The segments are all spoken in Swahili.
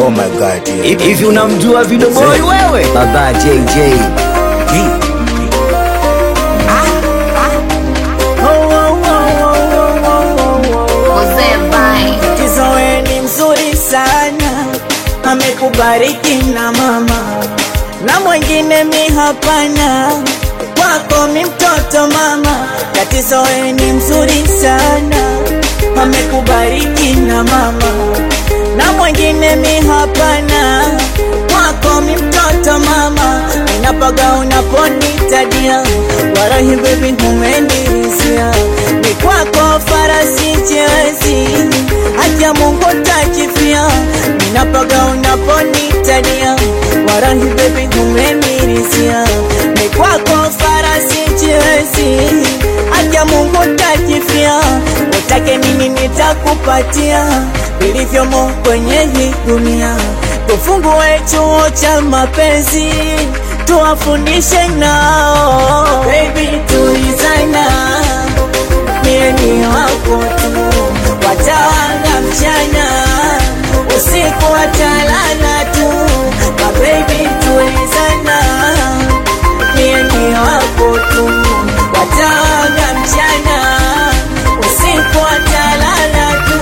Oh my god. yeah. Hivi unamjua Video Boy wewe? Baba JJ. Mzee Vine. Kizoe ni mzuri sana, amekubariki na mama na mwingine mi hapana, kwako mi mtoto mama. Katizoe ni mzuri sana, amekubariki na mama na mwingine mi hapana, kwako mi mtoto mama. Ninapaga unaponitadia, warahi baby umenirizia, ni kwako farasi chezi, acha Mungu takifia. Ninapaga unaponitadia, warahi baby umenirizia, ni kwako farasi chezi, acha Mungu takifia. Utake nini nitakupatia, vilivyomo kwenye hii dunia. Tufungue chuo cha mapenzi, tuwafundishe nao. Baby tulizana, mie ni wako tu, watawanga mchana, usiku watalala tu. Ma baby tulizana, mie ni wako tu, watawanga mchana, usiku watalala tu.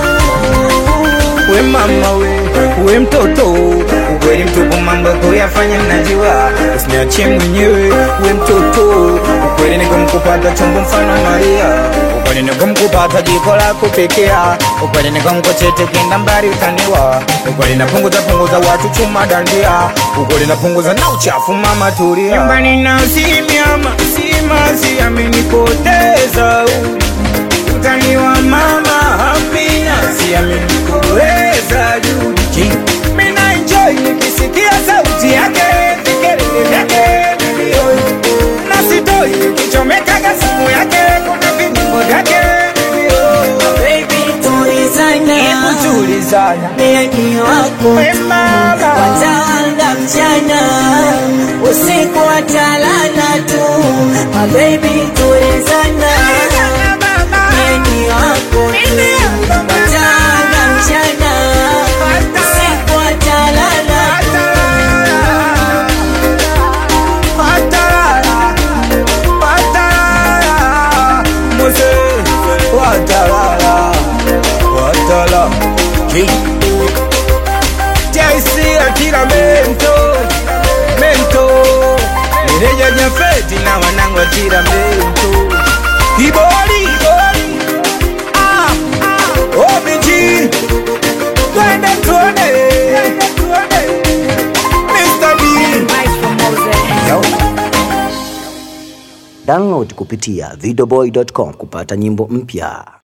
We mama we, we mtoto ukweli mtupu, mambo kuyafanya mnajua, usiniachie mwenyewe. We mtoto ukweli nikamkupata chombo mfano Maria, ukweli nikamkupata jiko la kupekea, ukweli nikamkochete kenda mbali utaniwa, ukweli napunguza punguza watu chuma dandia, ukweli napunguza na uchafu mama tulia. Nyumbani na simiama simazi amenipoteza utaniwa mama Amina, siamini kuweza juhudi. Mina enjoy nikisikia sauti yake, vikelele vyake milioni, na sitoi kichomekaga simu yake, kuna vinyimbo vyake milioni. Baby tulizana, Hebu tulizana, mie ni wako we mama, watawanga mchana usiku watalala tu My baby tulizana mie ni wako tu watawanga mchana usiku watalala Patalala, patalala, Mose, watalala, watala. JC akila mento, mento. Meneja Jafeti na wanangu akila mento. Iboli, ah, OBG, twende tuone, Mr. D. Yo. Download kupitia videoboy.com kupata nyimbo mpya.